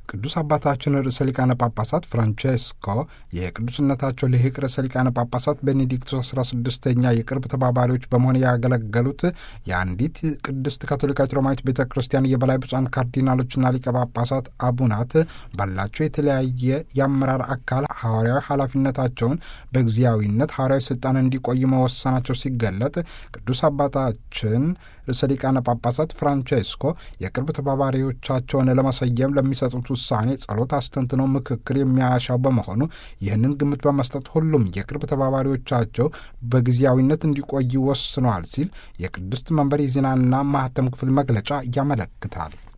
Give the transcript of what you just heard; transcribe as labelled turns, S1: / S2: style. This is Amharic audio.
S1: ቅዱስ አባታችን ርዕሰ ሊቃነ ጳጳሳት ፍራንቼስኮ የቅዱስነታቸው ልሂቅ ርዕሰ ሊቃነ ጳጳሳት ቤኔዲክቶስ 16ኛ የቅርብ ተባባሪዎች በመሆን ያገለገሉት የአንዲት ቅድስት ካቶሊካዊት ሮማዊት ቤተ ክርስቲያን የበላይ ብፁዓን ካርዲናሎችና ሊቀ ጳጳሳት አቡናት ባላቸው የተለያየ የአመራር አካል ሐዋርያዊ ኃላፊነታቸውን በጊዜያዊነት ሐዋርያዊ ስልጣን እንዲቆዩ መወሰናቸው ሲገለጥ ቅዱስ አባታችን ርዕሰ ሊቃነ ጳጳሳት ፍራንቼስኮ የቅርብ ተባባሪዎቻቸውን ለመሰየም ለሚሰጡት ውሳኔ ጸሎት አስተንትኖ ምክክር የሚያሻው በመሆኑ ይህንን ግምት በመስጠት ሁሉም የቅርብ ተባባሪዎቻቸው በጊዜያዊነት እንዲቆዩ ወስነዋል ሲል የቅድስት መንበር የዜናና ማህተም ክፍል መግለጫ ያመለክታል።